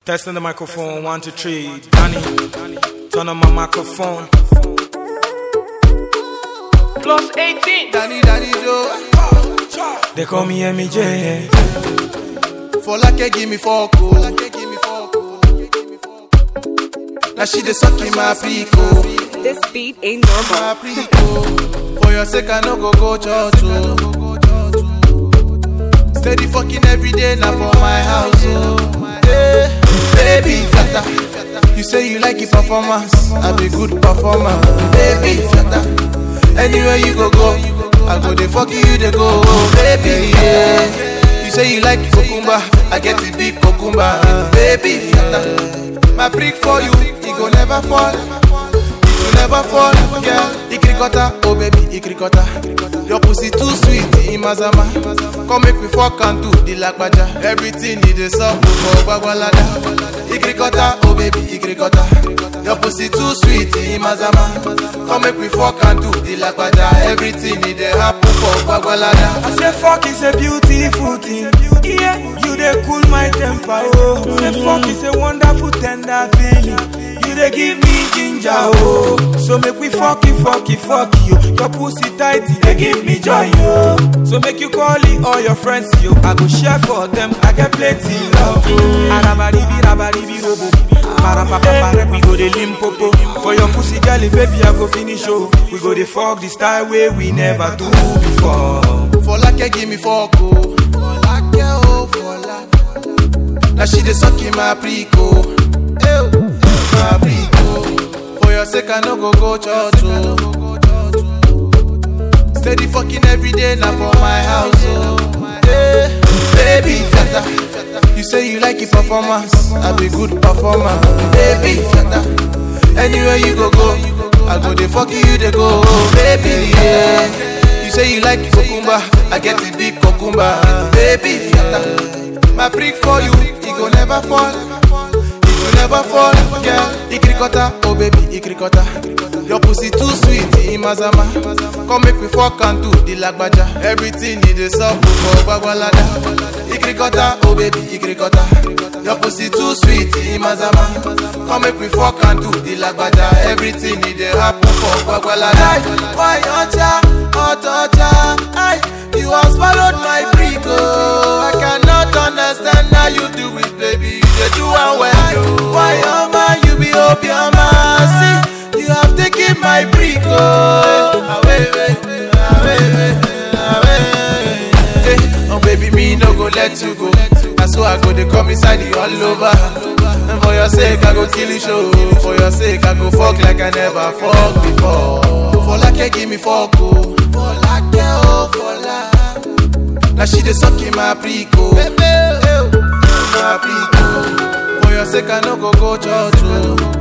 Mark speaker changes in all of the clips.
Speaker 1: Testing the microphone, one, two, three. Danny, turn on my microphone.
Speaker 2: Plus 18.
Speaker 3: Danny, Danny Joe.
Speaker 1: They call me MEJ.
Speaker 3: For like give me four cool. Now she dey suck in my prico.
Speaker 4: This beat ain't normal.
Speaker 3: My prico. For your sake, I no go go church. Oh. Steady fucking every day now for my house. Oh. Hey, baby, flatter. You say you like it performance. I be good performer. Baby, flatter. Anywhere you go, go. I go dey fuck you, they go. Baby, yeah. You say you like cucumber. I get the big cucumber. Baby, flatter. My brick for you, it go never fall. It will never fall, girl. Ikrikota, oh baby, ikrikota. Your pussy too sweet, imazama. Come make me fuck and do the lagbaja. Everything need a sub for bagwalada. Ikrikota, oh baby, ikrikota. Your pussy too sweet, imazama. Come make me fuck and do the lagbaja. Everything need a happen for bagwalada.
Speaker 1: I say fuck is a beautiful thing. Yeah, you dey cool my temper. Oh, say fuck is a wonderful tender feeling. You dey give me ginger. Oh, so make we fuck it, fuck it, fuck you. Your pussy tight, it dey give me joy. Oh, so make you call it all your friends. Yo, I go share for them. I get plenty love. Arabaribi, rabaribi, robo. Parapapapara, we go dey limpopo. For your pussy, girl, baby, I go finish. Oh, we go dey fuck the style way we never do before.
Speaker 3: For like give me fuck oh. For like oh, for like. Now she dey suck in my prico. Ew, my prico. For your sake I no go go church oh. Steady fucking every day now for my house oh. Hey, baby flatter. You say you like it performance. I be good performer. Baby flatter. Anywhere you go go, I go dey fuck you they go. Baby yeah. You say you like cucumber, I get the big cucumber. Baby flatter. My brick for you, it go never fall. It will never fall, girl. Ikrikota, oh baby, ikrikota. Your pussy too sweet, imazama. Come make me fuck and do the lagbaja. Everything need a sub for bagwalada. Ikrikota, oh baby, ikrikota. Your pussy too sweet, imazama. Come make me fuck and do the lagbaja. Everything need a happen for bagwalada. Why ocha, ocha, ay, you have swallowed my brick, oh. I cannot understand how you do it, baby. You dey do one well, yo. Why oma, you be obioma? See, you have taken my brick, oh. Away, away, away, away. Hey, oh baby, me no go let you go. That's why I go they come inside you all over. And for your sake, I go kill you show. For your sake, I go fuck like I never fuck before. For like give me fuck, oh. For like oh, for like. Now she dey suck in my prico. My prico. For your sake, I no go go church, oh.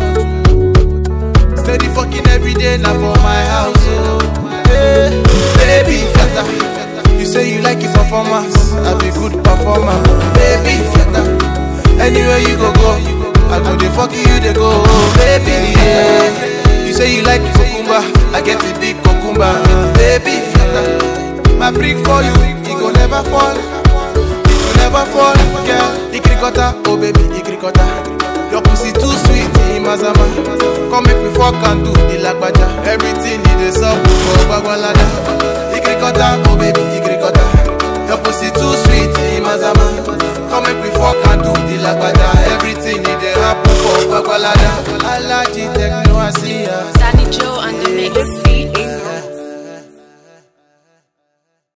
Speaker 3: Steady fucking every day now for my house, oh. Hey, baby flatter. You say you like it performance. I be good performer. Baby flatter. Anywhere you go go, I go dey fuck you they go. Baby yeah. You say you like cucumber, I get the big cucumber. Baby flatter. My brick for you, it go never fall. It will never fall, girl. Ikrikota, oh baby, ikrikota. Your pussy too sweet, imazama. Come make me fuck and do the lagbaja. Everything need a sub for bagwalada. Ikrikota, oh baby, ikrikota. Your pussy too sweet, imazama. Come make me fuck and do the lagbaja. Everything need a happen for bagwalada. Alaji techno.